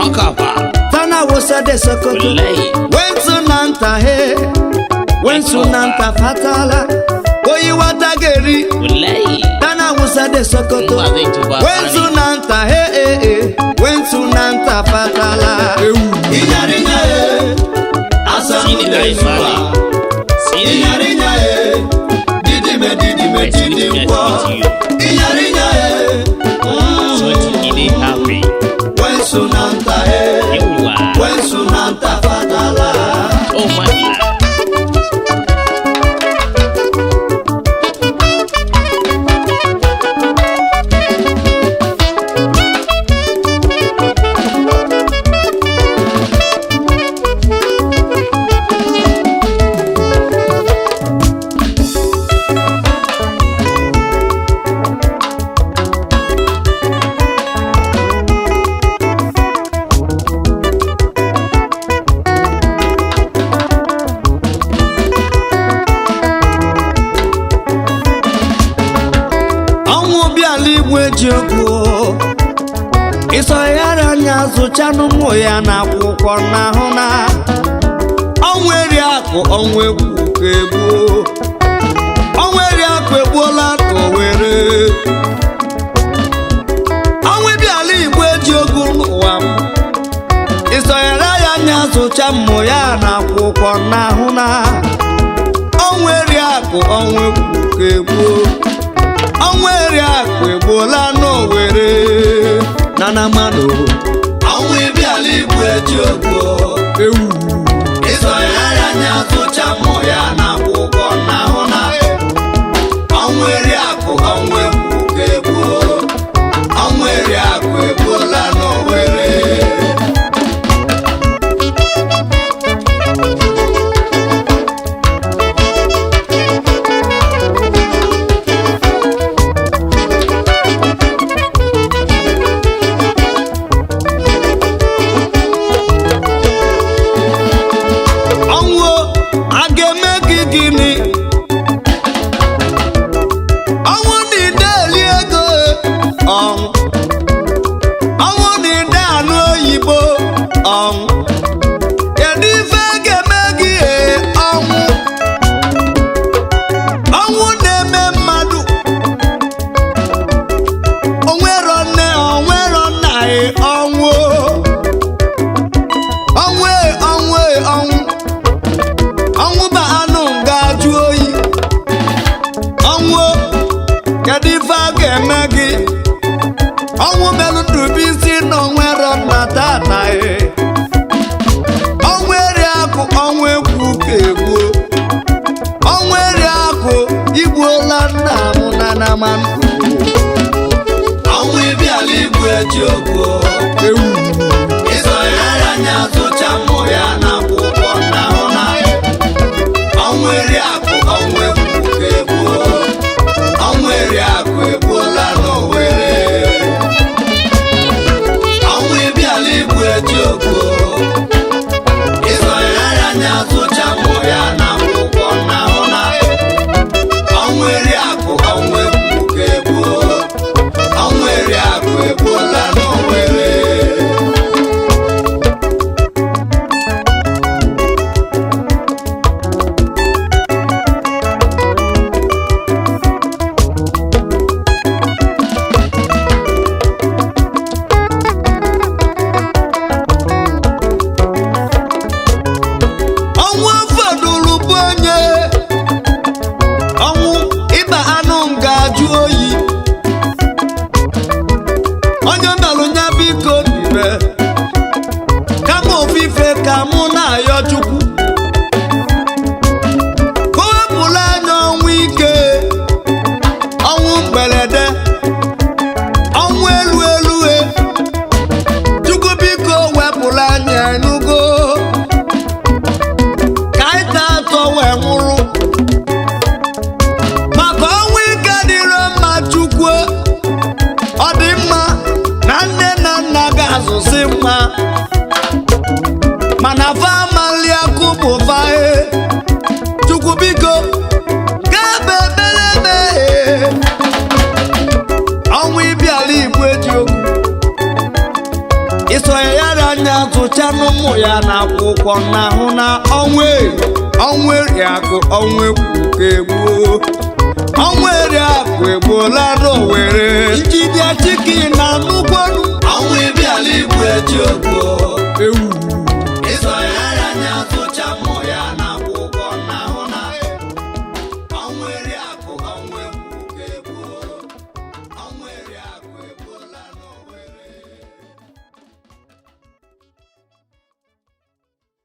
Ọkapa. tana wosa de sokoto Wallahi. wensu na nta he wensu na nta fatala oyi wata geri Wallahi. tana wosa de sokoto Ngwa zai tuba wensu na nta he he he wensu na nta fatala inyarinya he Sini na ifani. Sini. inyarinya he didime didime I see the didimbo with you. inyarinya he So it happy. wensu na nta he Yawwa. wensu na nta fatala Oh my God. ọnwụ bịala igwe ji okwu ịsọghara anya zụchanụ ụmụ ya na akwụkwọ n'ahụ na ọnwụ eri akụ ọnwụ egwu ka egbuo ọnwụ eri akụ egbuola ka o were ọnwụ bịala igwe ji okwu n'ụwa m ịsọghara ya anya zụcha mmụ ya na akwụkwọ n'ahụ na ọnwụ eri akụ ọnwụ egwu ka egbuo ọnwa eri akụ egbuola n'owere na na mmanụ ọnwa ịbịala igbu eji ogbo ewu ịzọgharị anya tụcha mmụ ya na akwụkwọ na ahụ na ọnwa eri akụ ọnwa egwu ka egbuo ọnwa eri akụ egbuola n'owere ọnwụ a ga-eme gị gịnị ọnwụ na ide eli ego ọnwụ ọnwụ na ide anụ oyibo ọnwụ kedu ife ga-eme gị ee ọnwụ ọnwụ na-eme mmadụ onwero nne onwero nna ee ọnwụ ọnwụ ee ọnwụ ee ọnwụ ọnwụ ba anụ ga-ajụ oyi ọnwụ kedu ife a ga-eme gị ọnwụ melụ ndụbụisi na onwero nna tata ee ọnwụ eri akụ ọnwụ egwu ka egbuo ọnwụ eri akụ igbuola nna m na namanụ ọnwụ ịbịala igbu eji ogbo ewu ịzọgharị anya zụcha mmụ ya na akwụkwọ na ahụ na ọnwụ eri akụ ọnwụ egwu ka egbuo ọnwụ eri akụ egbuola n'owere ọnwụ ịbịala igbu eji ogbo ịzọgharị anya zụcha mmụ ya na akwụkwọ na ahụ na ọnwụ eri akụ ọnwụ egwu ka egbuo ọnwụ eri akụ egbuola n'owere sụcha n'ụmụ ya na akwụkwọ n'ahụ na ọnwa eri ọnwa eri akụ ọnwa ekwu ka egbuo ọnwa eri akụ egbuola were njidịa chiki na nnukwu ọnwụ ịbịala igbu eji ogbo ewu